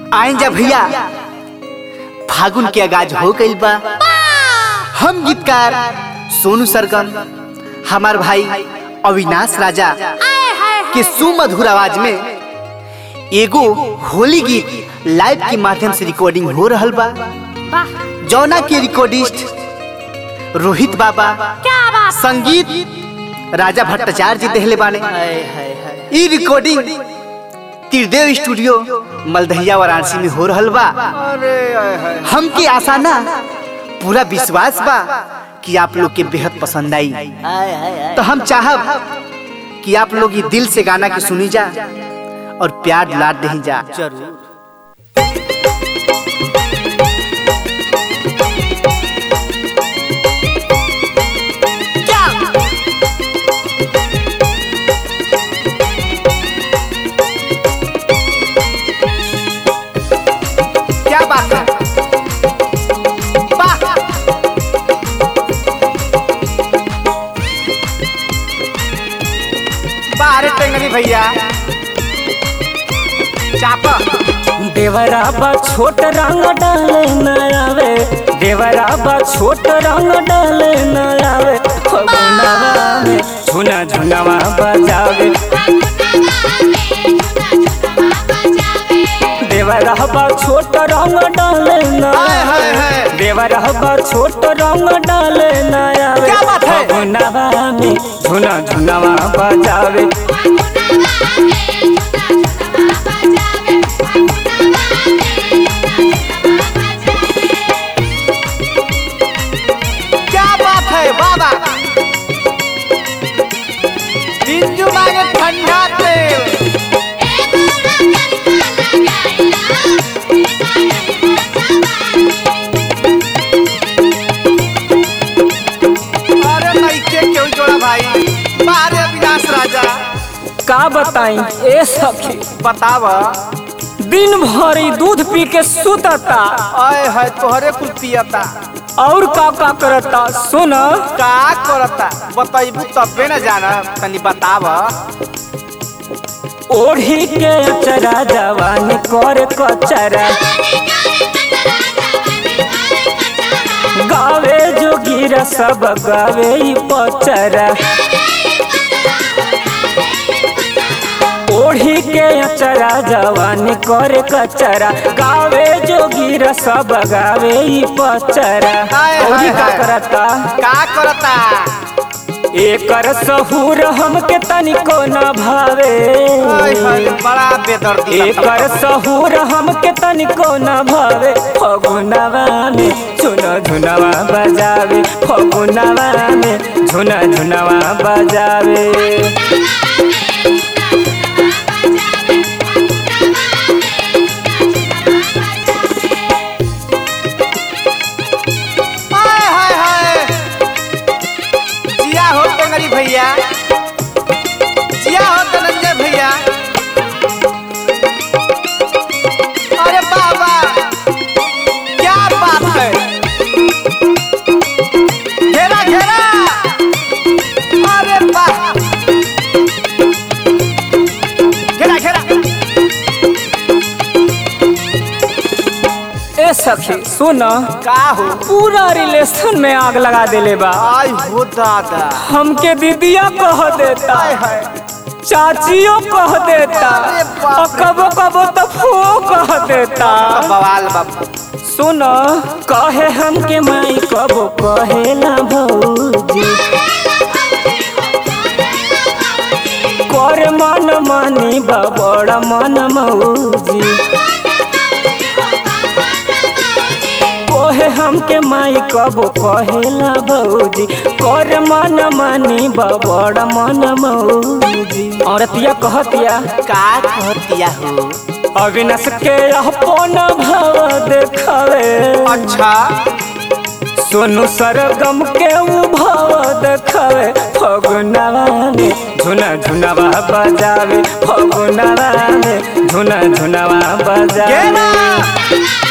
आइन जा भैया फागुन के आगाज हो गइल बा हम गीतकार सोनू सरगम हमार भाई अविनाश राजा के सुमधुर आवाज में एगो होली गीत लाइव के माध्यम से रिकॉर्डिंग हो रहल बा जौना के रिकॉर्डिस्ट रोहित बाबा क्या बात संगीत राजा भट्टाचार्य जी देहले बाने ई रिकॉर्डिंग त्रिदेव स्टूडियो मलदहिया वाराणसी में हो रहल बा हमके आशा ना पूरा विश्वास बा कि आप लोग के बेहद पसंद आई तो हम चाहब कि आप लोग ये दिल से गाना के सुनी जा और प्यार दुलार दही जा जरूर क्या बात है वाह! वाह रे टेंगरी भैया चापा देवरा बा छोट रंग डाले न आवे देवरा बा छोट रंग डाले न आवे फगुनवा में झुना झुनवा बजावे देवरा बा छोट रंग डाले न हाय, हाय, आवे हाय। देवरा बा छोट रंग डाले न आवे क्या बात है? फगुनवा में झुना झुनवा बजावे क्या बात है बाबा बिंजू मांगे ठंडा तेल अरे नइखे क्यों जोड़ा भाई बाहर अविनाश राजा का बताई ए सखी बताव दिन भर ई दूध पी के सुतता आए है तोहरे कुल पियता और का का करता सुन का करता बतैबू तबे न जाना तनी बताव ओढ़ी के अचरा जवान कर कचरा गावे जोगीरा सब गावे ई पचरा ओढ़ी के अचरा जवान कर कचरा गावे जोगीरा सब गावे ई पचरा हाय, हाय, ओढ़ी का हाय। करता का करता एकर सहूर हमके तनिको न भावे आय हाय बड़ा बेदर्दी लगता एकर सहूर हमके तनिको न भावे फगुनवा में झुना झुनवा बजावे फगुनवा में झुना झुनवा बजावे हाय हाय हाय जिया हो टेंगरी भैया जिया हो धनंजय भैया अरे बाबा क्या बात है घेरा घेरा अरे वाह घेरा घेरा ए सखी सुन का हो पूरा रिलेशन में आग लगा देले बा आई हो दादा हमके दीदिया कह देता हाय हाय चाचियो कह देता अरे बाप और कबो कबो तो फो कह देता बवाल बाबा सुन कहे हमके माई कबो कहेला भौजी कर मन मानी बड़ मन मौजी कहे हमके माई कबो कहेला भौजी कर मन मानी बड़ मन मौजी औरतिया कहतिया का कहतिया हो अविनाश के अपन भाव देखावे अच्छा सोनू सरगम के उ भाव देखावे फगुनवा में झुना झुनवा बजावे फगुनवा में झुना झुनवा बजावे गेना